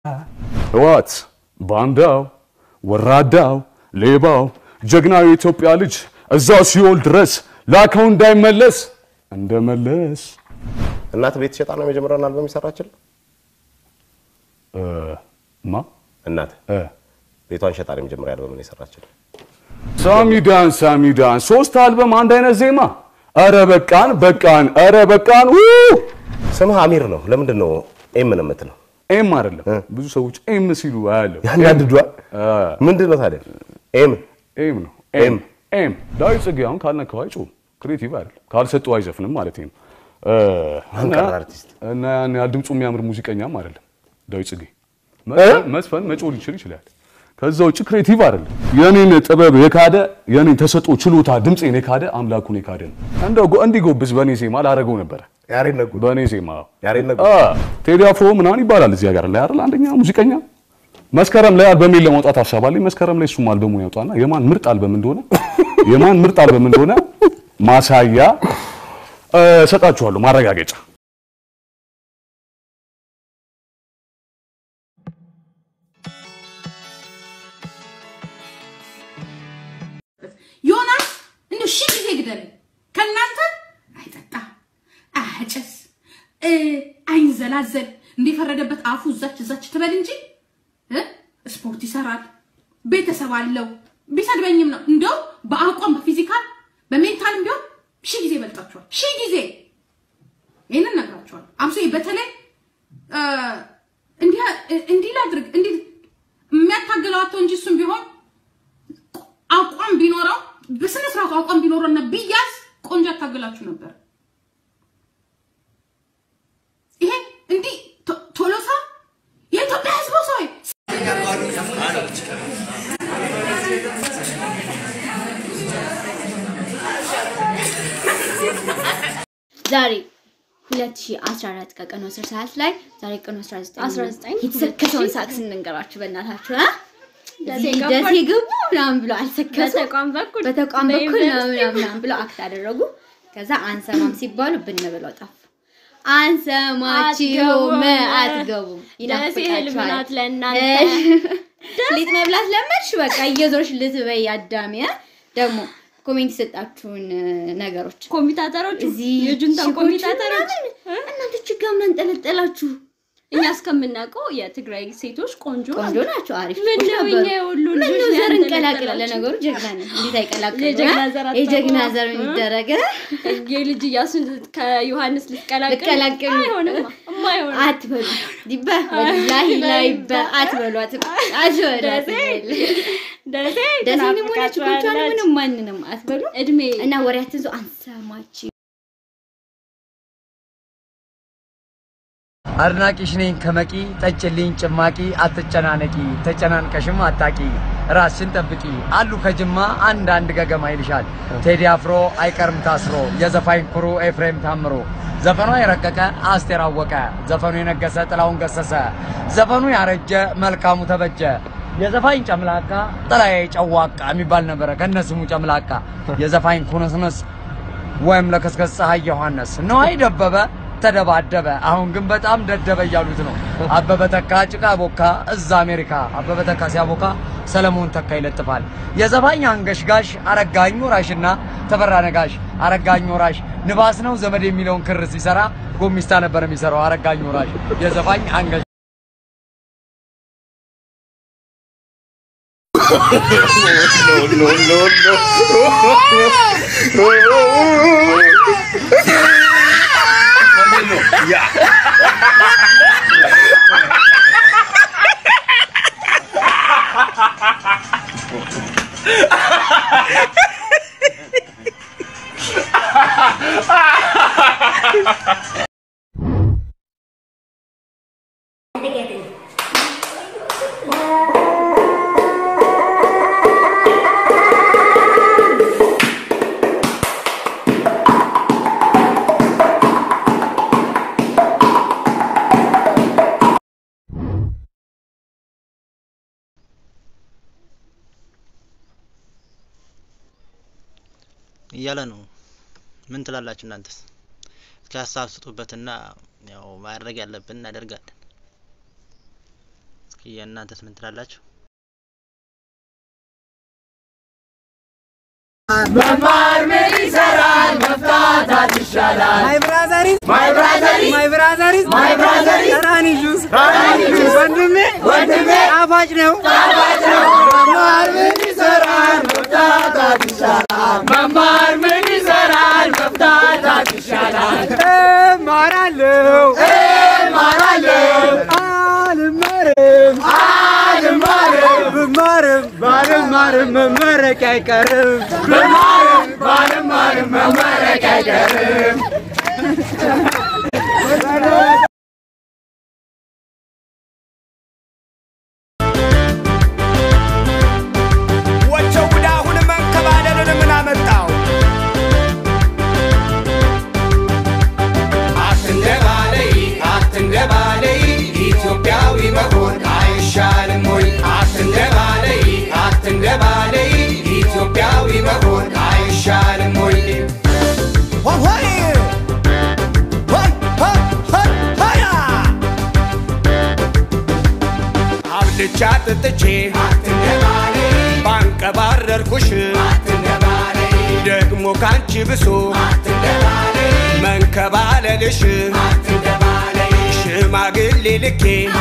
ህወሓት ባንዳው፣ ወራዳው፣ ሌባው ጀግናው የኢትዮጵያ ልጅ እዛው ሲኦል ድረስ ላከው እንዳይመለስ እንደመለስ እናት ቤት ሸጣ ነው የመጀመሪያውን አልበም የሰራችል እ፣ ማ እናት እ፣ ቤቷን ሸጣ ነው የመጀመሪያ አልበምን የሰራችል ሳሚዳን ሳሚዳን ሶስት አልበም አንድ አይነት ዜማ። ኧረ በቃን በቃን፣ ኧረ በቃን። ው ስምህ አሚር ነው ለምንድን ነው ኤም ነው የምትለው ኤም አይደለም ብዙ ሰዎች ኤም ሲሉ አያለሁ። ያናድዷል ምንድን ነው ታዲያ ኤም ኤም ነው ኤም ኤም ዳዊት ጽጌ አሁን ካልነካው አይጮህም። ክሬቲቭ አይደለም ካልሰጠው አይዘፍንም ማለት ነው። እ፣ እና አንቀር አርቲስት እና ያን ያህል ድምፁ የሚያምር ሙዚቀኛም አይደለም ዳዊት ጽጌ። መዝፈን- መዝፈን መጮህ ሊችል ይችላል። ከዛ ውጭ ክሬቲቭ አይደለም። የኔን ጥበብ የካደ የኔን ተሰጦ ችሎታ ድምፄን የካደ አምላኩን የካደ ነው። እንደው ጎ- እንዲጎብዝ በእኔ ዜማ ላደረገው ነበረ ያሬድ ነጉ በእኔ ዜማ ያሬድ ነጉ አ ቴዲ አፍሮ ምናምን ይባላል እዚህ ሀገር ላይ አይደል? አንደኛ ሙዚቀኛ መስከረም ላይ አልበሜን ለማውጣት ሀሳብ አለኝ። መስከረም ላይ እሱም አልበሙን ያውጣና የማን ምርጥ አልበም እንደሆነ የማን ምርጥ አልበም እንደሆነ ማሳያ እ፣ እሰጣችኋለሁ ማረጋገጫ። ዮናስ እንደው ሺህ ጊዜ ግደለኝ ከእናንተ አይጠጣ አያጨስ እ፣ አይንዘላዘል እንዲፈረደበት አፉ እዛች እዛች ትበል እንጂ እ፣ ስፖርት ይሰራል፣ ቤተሰብ አለው። ቢሰድበኝም ነው እንደው በአቋም በፊዚካል በሜንታልም ቢሆን ሺህ ጊዜ ይበልጣችኋል። ሺህ ጊዜ ይህንን ነግራችኋል። አብሶ በተለይ እ፣ እንዲህ እንዲህ ላድርግ እንዲህ የሚያታግለው አቶ እንጂ እሱም ቢሆን አቋም ቢኖረው በስነ ስርዓቱ አቋም ቢኖረው እና ቢያዝ ቆንጆ ያታገላችሁ ነበር። ይሄ እንዲህ ቶ- ቶሎሳ የኢትዮጵያ ሕዝብ ሰው ዛሬ 2014 ከቀኑ 10 ሰዓት ላይ ዛሬ ቀኑ 19 19 የተሰከሰውን ሳቅ ስንንገራችሁ በእናታችሁ አ ደሴ እዚህ ገባን። ደሴ ገቡ ምናምን ብሎ አልሰከሱ በተቋም በኩል በተቋም በኩል በዩኒቨርሲቲ ምናምን ምናምን ብለው አክት አደረጉ። ከዛ አንሰማም ሲባሉ ብን ብለው ጠፉ። አንሰማችሁም፣ አትገቡም፣ ደሴ ህልም ናት ይናፍቃችኋል። ለእናንተ። ሊጥ መብላት ለመድሽ፣ በቃ እየዞርሽ ልትበይ አዳሚ አ? ደግሞ ኮሜንት የሰጣችሁን ነገሮች ኮሚታተሮች እዚህ የጁንታው ሺኮች ኮሚታተሮች ምናምን እናንተ ችጋ ምን አንጠለጠላችሁ? እኛ እስከምናውቀው የትግራይ ሴቶች ቆንጆ ቆንጆ ናቸው፣ አሪፍ ምን ልጆች ነው ነበሩ። እኛ የሁሉ ምን ልጆች ነው ዘር ላይ እንቀላቅላለን። ያንጠለጠላችሁ? ለነገሩ ጀግና ነን፣ እንዴት አይቀላቅሉ? የጀግና ዘር አታውቁም? የጀግና ዘር እ? የሚደረግ የልጅ እያሱን ከዮሐንስ ልትቀላቅል ልቀላቅሉ አይሆንም የማይሆን አትበሉ። ዲባ ወላሂ ላይ አትበሏት፣ አትበሏት። ደሴ ደሴ ደሴንም ሆነች ኮቿንም ትናፍቃችኋለች። ምንም ማንንም አትበሉ እድሜ እና ወሬ አትንዙ። አንሰማችሁ አድናቂሽ ነኝ ከመቂ ጠጭልኝ ጭማቂ አትጨናነቂ ተጨናንቀሽም አታቂ ራስሽን ጠብቂ አሉ ከጅማ አንዳንድ ገገማ ይልሻል ቴዲ አፍሮ አይቀርም ታስሮ የዘፋኝ ኩሩ ኤፍሬም ታምሮ ዘፈኗ የረቀቀ አስቴር አወቀ ዘፈኑ የነገሰ ጥላሁን ገሰሰ ዘፈኑ ያረጀ መልካሙ ተበጀ የዘፋኝ ጨምላቃ ጥላዬ ጨዋቃ የሚባል ነበረ ከነስሙ ጨምላቃ የዘፋኝ ኩንስንስ ወይም ለከስከስ ፀሐይ ዮሐንስ ነዋይ ደበበ ተደባደበ። አሁን ግን በጣም ደደበ እያሉት ነው። አበበ ተካ ጭቃ ቦካ እዛ አሜሪካ። አበበ ተካ ሲያቦካ ሰለሞን ተካ ይለጥፋል። የዘፋኝ አንገሽጋሽ አረጋኝ ወራሽና ተፈራ ነጋሽ። አረጋኝ ወራሽ ንባስ ነው ዘመድ የሚለውን ክር ሲሰራ ጎሚስታ ነበር የሚሰራው አረጋኝ ወራሽ። የዘፋኝ አንገሽ እያለ ነው። ምን ትላላችሁ እናንተስ? እስኪ ሀሳብ ስጡበትና ያው ማድረግ ያለብን እናደርጋለን። የእናንተስ ምን ትላላችሁ? መማር ምን ይሰራል? መፍታታት ይሻላል። ማይ ብራዘሪዝ ማይ ብራዘሪዝ ማይ ብራዘሪዝ ማይ ብራዘሪዝ ራኒ ጁስ ራኒ ጁስ ወንድሜ ወንድሜ ጣፋጭ ነው ጣፋጭ ነው። መማር ምን ይሰራል? መፍታታት ይሻላል። መማር ምን ይሰራል? መፍታታት ይሻላል። እማራለሁ እማራለሁ አልማርም አልማርም ብማርም ባልማርም መመረቅ አይቀርም ብማርም ባልማርም መመረቅ አይቀርም ወቸው ጉድ አሁን መንከባለልን ምን አመጣው? አትንደባለይ አትንደባለይ ኢትዮጵያዊ መሆን አይሻልም ወይ? አትንደባለይ አትንደባለይ ኢትዮጵያዊ መሆን አይሻልም ወይ? ሆይ ሆይ ሆይ ሆይ ሆያ አብልቻ ጥጥቼ ባንቀባረርኩሽ ደግሞ ካንቺ ብሶ መንከባለልሽ ሽማግሌ ልኬ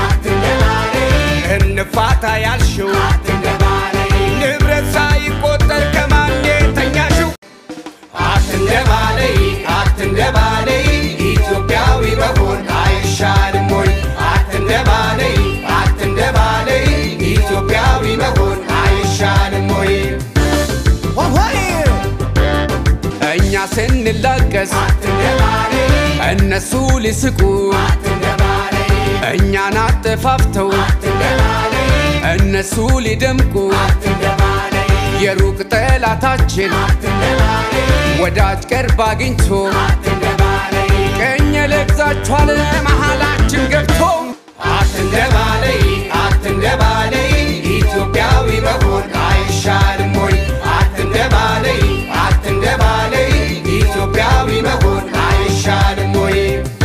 እንፋታ ያልሽው ንብረት ሳይቆጠር ከማን ተኛሽው? አትንደባለይ አትንደባለይ ኢትዮጵያዊ መሆን አይሻልም ወይ? አትንደባለይ አትንደባለይ ኢትዮጵያዊ መሆን አይሻልም ወይ? ሆይ እኛ ስንላቀስ እነሱ ሊስቁ እኛን አጠፋፍተው እነሱ ሊደምቁ የሩቅ ጠላታችን ወዳጅ ቅርብ አግኝቶ ቀኝ ለግዛችኋል መሃላችን ገብቶ አትንደባለይ አትንደባለይ ኢትዮጵያዊ መሆን አይሻልም ወይ? አትንደባለይ አትንደባለይ ኢትዮጵያዊ መሆን አይሻልም ወይ?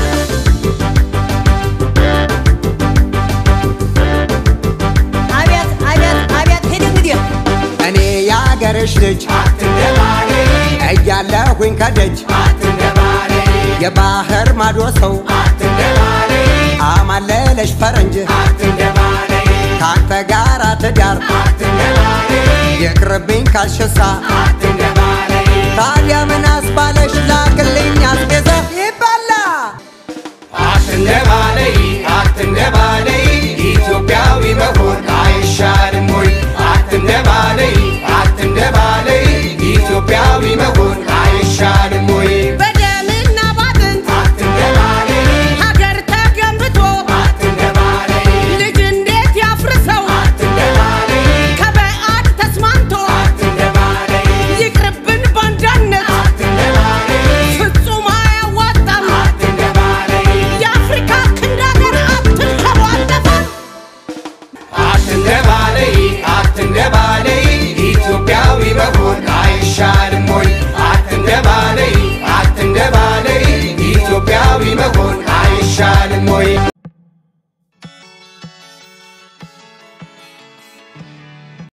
አቤት አቤት አቤት ሂድ እንግዲህ እኔ የአገርሽ ልጅ አትንደባለይ እያለሁኝ ከደጅ አትንደባለይ የባህር ማዶ ሰው አትንደባለይ አማለለሽ ፈረንጅ አትንደባለይ ካንተ ጋር ትዳር አትንደባለይ ይቅርብኝ ካልሽሳ አትንደባለይ ታዲያ ምን አስባለሽ ላክልኝ አስቤዛ ይባላ አትንደባለይ አትንደባለይ ኢትዮጵያዊ መሆን አይሻልም ወይ? አትንደባለይ አትንደባለይ ኢትዮጵያዊ መሆን አይሻልም ወይ? በደምና ባጥንት አትንደባለይ ሀገር ተገንብቶ አትንደባለይ ልጅ እንዴት ያፍርሰው አትንደባለይ ከበዓድ ተስማምቶ አትንደባለይ ይቅርብን ባንዳነት አትንደባለይ ፍጹም አያዋጣም አትንደባለይ የአፍሪካ ክንድ ሀገር አትንከሩ አጠፋም አትንደባለይ አትንደባለይ ኢትዮጵያዊ መሆን አይሻልም ወይ? አትንደባለይ አትንደባለይ ኢትዮጵያዊ መሆን አይሻልም ወይ?